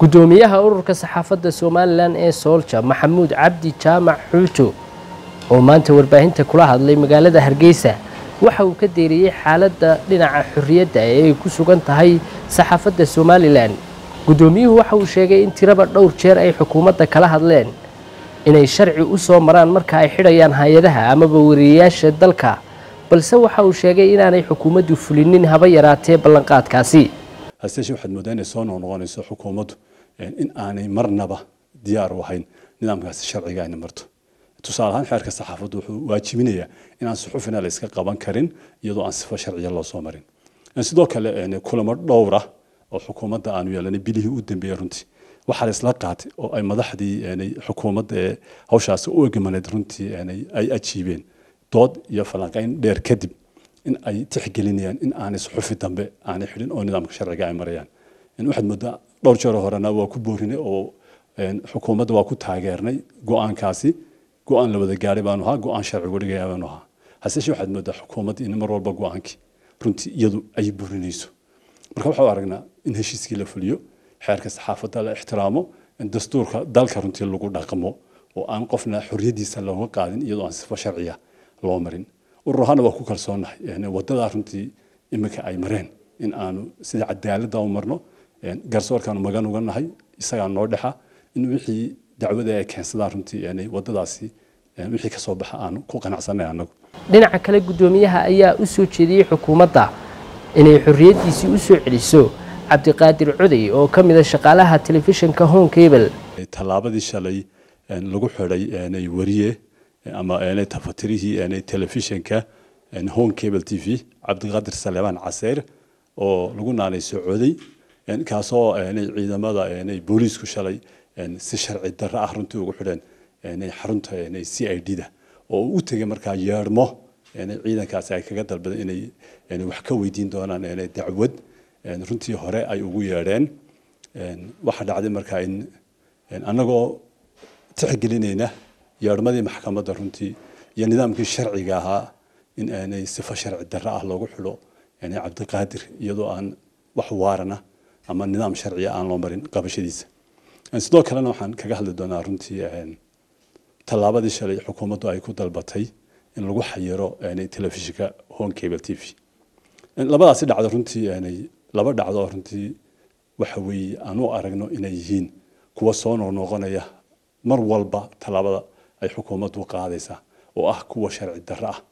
gudoomiyaha ururka saxaafadda somalilan ee soolja maxamuud cabdi jaamac xuuto oo maanta warbaahinta kula hadlay magaalada hargeysa waxa uu ka deeriyey xaaladda dhinaca xorriyadda ee ay ku sugan tahay saxaafadda somalilan guddoomiyuhu waxa uu sheegay in tiraba dhowr jeer ay xukuumadda kala hadleen inay sharci u soo maraan marka ay xidhayaan hay-adaha amaba wariyayaasha dalka balse waxa uu sheegay inaanay xukuumaddu fulinin haba yaraatee ballanqaadkaasi haseeshe waxaad moodaa inay soo noqnoqonayso xukuumaddu in aanay marnaba diyaar u ahayn nidaamkaasi sharciga ayna marto tusaale ahaan xeerka saxaafaddu wuxuu waajibinayaa inaan suxufina la iska qaban karin iyadoo aan sifo sharciya loo soo marin sidoo kale kulamo dhowr ah oo xukuumadda aanu yeelanay bilihii u dambeeyey runtii waxaa la isla qaatay oo ay madaxdii xukuumadda ee hawshaasi u egmaneed runtii ay ajiibeen dood iyo falanqayn dheer kadib in ay tixgelinayaan in aanay suxufi dambe aanay xidhin oo nidaamka sharciga ay marayaan waxaad moodaa dhowr jeer horena waa ku boorinay oo xukuumadda waa ku taageernay go-aankaasi go-aan la wada gaaray baanu ahaa go-aan sharcigu dhigaya baanu ahaa haseeshe waxaad moodaa xukuumadda in mar walba go-aankii runtii iyadu ay burinayso marka waxau aragnaa in heshiiskii la fuliyo xeerka saxaafadda la ixtiraamo in dastuurka dalka runtii lagu dhaqmo oo aan qofna xorriyadiisa looga qaadin iyadoo aan sifo sharciya loo marin urur ahaana waa ku kalsoonahay wadadaa runtii iminka ay mareen in aanu sida cadaaladda u marno garsoorkaanu magan uga nahay isagaa noo dhexa in wixii dacwada ay keensadaan runtii wadadaasi wixii ka soo baxa aanu ku qanacsanay annagu dhinaca kale guddoomiyaha ayaa u soo jeediyey xukuumadda inay xorriyaddiisii u soo celiso cabdiqaadir coday oo ka mid a shaqaalaha telefishinka home cable tallaabadii shalay lagu xidhay wariye ama tafatirihii telefishinka home cable t v cabdiqaadir saleebaan caseer oo lagu naanayso coday kaasoo ciidamada booliisku shalay si sharci darro ah runtii ugu xidheen xarunta c i d da oo u tegay markaa yeedhmo ciidankaasi ay kaga dalbadeen inay wax ka weydiin doonaan dacwad runtii hore ay ugu yeedheen waxaa dhacday markaa in annagoo tixgelinayna yeedhmadii maxkamadda runtii iyo nidaamkii sharciga ahaa in aanay sifo sharci darro ah loogu xidho cabdiqaadir iyadoo aan wax waarana ama nidaam sharciya aan loo marin qabashadiisa sidoo kalena waxaan kaga hadli doonaa runtii tallaabadii shalay xukuumaddu ay ku dalbatay in lagu xayiro telefishinka home cable t v labadaasi dhacdo runtii laba dhacdo oo runtii waxa weeye aan u aragno inay yihiin kuwa soo noqnoqonaya mar walba tallaabada ay xukuumaddu qaadaysaa oo ah kuwa sharci darro ah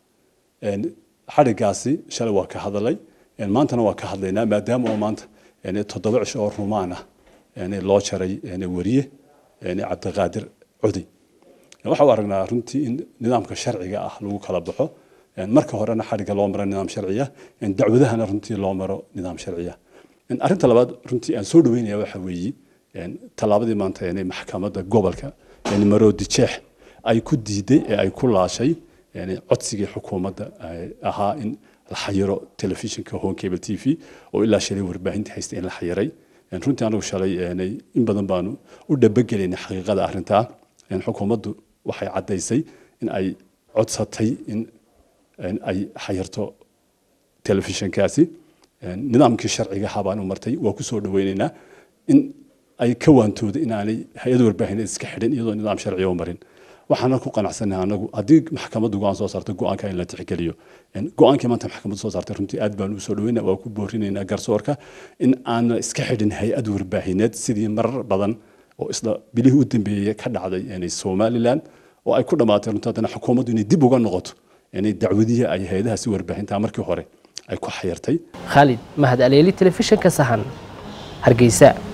xadhigaasi shalay waa ka hadalay maantana waa ka hadlaynaa maadaama oo maanta toddoba cisho oo rumaan ah loo jaray wariye cabdiqaadir cudi waxa u aragnaa runtii in nidaamka sharciga ah lagu kala baxo marka horena xadhigga loo maro nidaam sharciya dacwadahana runtii loo maro nidaam sharciya arrinta labaad runtii aan soo dhaweynaya waxa weeye tallaabadii maanta maxkamadda gobolka maroodi jeex ay ku diiday ee ay ku laashay codsigii xukuumadda ahaa in la xayiro telefishinka home cable t v oo ilaa shalay warbaahinta haysta in la xayiray runtii anagu shalay in badan baanu u dhabagelayna xaqiiqada arrintaa xukuumaddu waxay caddaysay in ay codsatay in ay xayirto telefishinkaasi nidaamkii sharciga ahaa baan u martay waa ku soo dhaweynaynaa in ay ka waantooda in aanay hay-ad warbaahineed iska xidhin iyadoo nidaam sharciya u marin waxaana ku qanacsanahay anagu haddii maxkamaddu go-aan soo saarto go-aanka in la tixgeliyo go-aankii maanta maxkamaddu soo saartay runtii aad baan usoo dhaweyna waa ku boorinaynaa garsoorka in aanan iska xidhin hay-ad warbaahineed sidii marar badan oo isla bilihii u dambeeyey ka dhacday somalilan oo ay ku dhammaatay runtii haddana xukuumaddu inay dib uga noqoto dacwadihii ay hay-adahaasi warbaahinta markii hore ay ku xayirtay khaalid mahad aleeli telefishinka sahan hargeysa